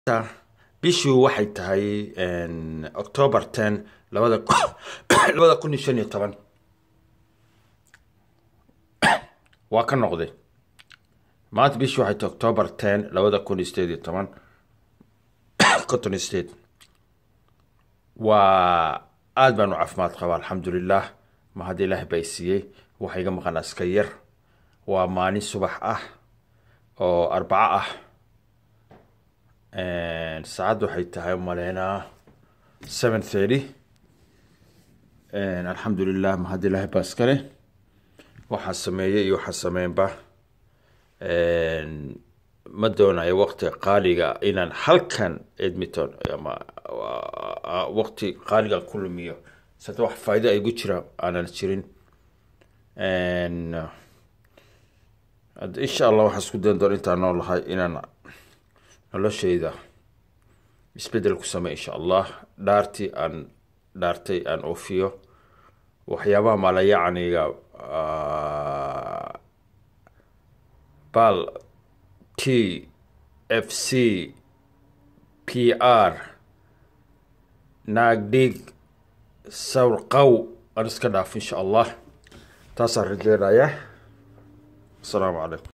bishii waxay tahay october ten labada labada kun iyo shan iyo toban waa ka noqday maanta bishii waxay tahay october ten labada kun iyo sideed iyo toban cotton state waa aada baan u caafimaad qabaa alxamdulilah ma hadda ilaah baa siiyey waxa iga maqan aska yar waa maalin subax ah oo arbaco ah saacadda waxay tahay maleynaa seven thirty alxamdulilah ma hadda ilaah baa iskale waxaa sameeyey iyo waxaa sameynba ma doonayo waqti qaaliga inaan halkan edmonton ama waqti qaaliga ku lumiyo sata wax faa'ido ay gu jira aanan jirin insha allah waxaan isku dayn doona intaan noolahay inaan noloshayda isbedel ku samey insha allah dhaartii aan dhaartay aan oofiyo waxyaabaha maalayacniga bal t f c p r naagdhig sawr qaw aan iska dhaaf insha allah taasaan rajeynaya asalaamu calaykum